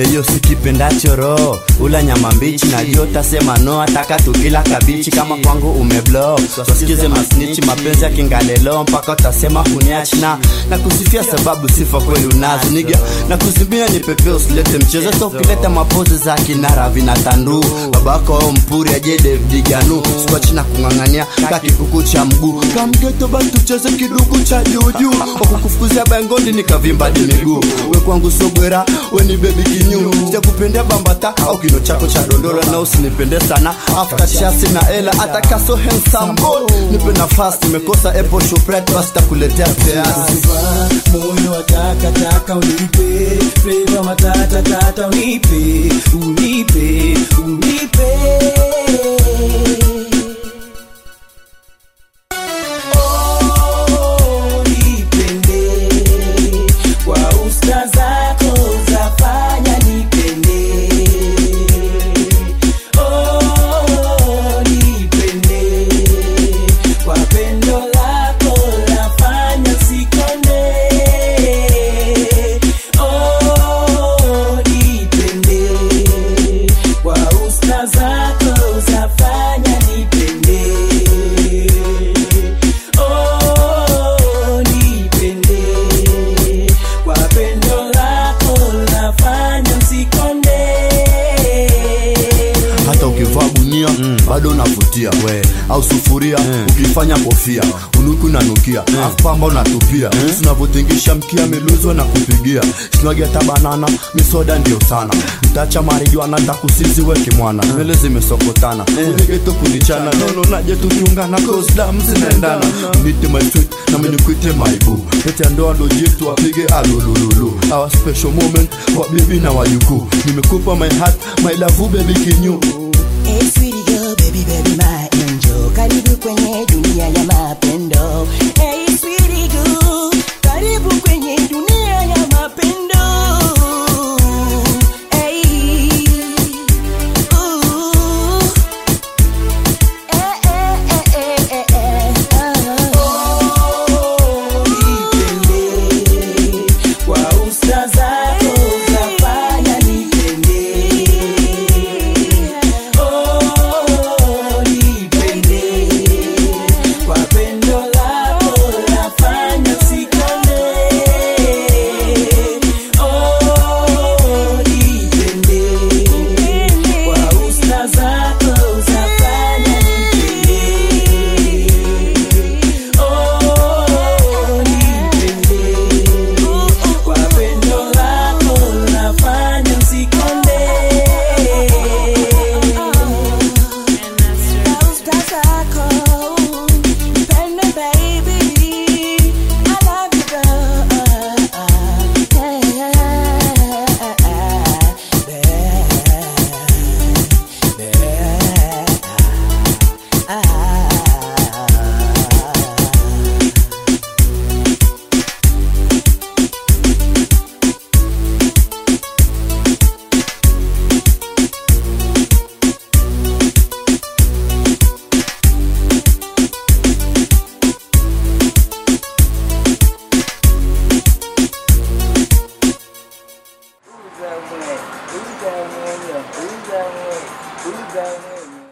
eyo sikipendacho roho ula nyama mbichi najua utasema no ataka tukila kabichi kama kwangu umeblo wasikize masnichi mapenzi ya kingalelo mpaka utasema huniachna na kusifia sababu sifa kweli unazo niga na kuzimbia ni pepe usilete mchezo so ukileta mapozi za kinara vinatandu babako ao mpuri aje David Ganu sikuachi na kung'ang'ania kakikuku cha mguu kamgeto basi tucheze kiduku cha juujuu wakukufukuzia bangondi nikavimba di miguu we kwangu sogwera we ni bebi kinyu sijakupendea bambata au kino chako cha dondolo na usinipende sana after chasi na ela hata kaso handsome boy nipe nafasi nimekosa apple shopret basi takuletea teasi Sifa, moyo wa takataka unipe fleva matata tata unipe unipe unipe Oh, nipende kwa usta zako zafanya nipende Oh, nipende kwa pendo lako lafanya sikonde Oh, nipende kwa usta zako zafanya nipende Oh, nipende kwa pendo lako lafanya sikonde hata ukivaa gunia bado unavutia we au sufuria ukifanya kofia unuku nanukia afu pamba unatupia tunavyotingisha mkia miluzwa na kupigia sinwagi hata banana misoda ndio sana mtacha marijuana takusizi weke mwana nywele zimesokotana unigeto kunichana nono naje tukiungana kosdam zinaendana nite my sweet na minikwite maibu pete ya ndoa ndo jitu wapige alulululu our special moment kwa bibi na wajukuu nimekupa my heart my love baby kinyu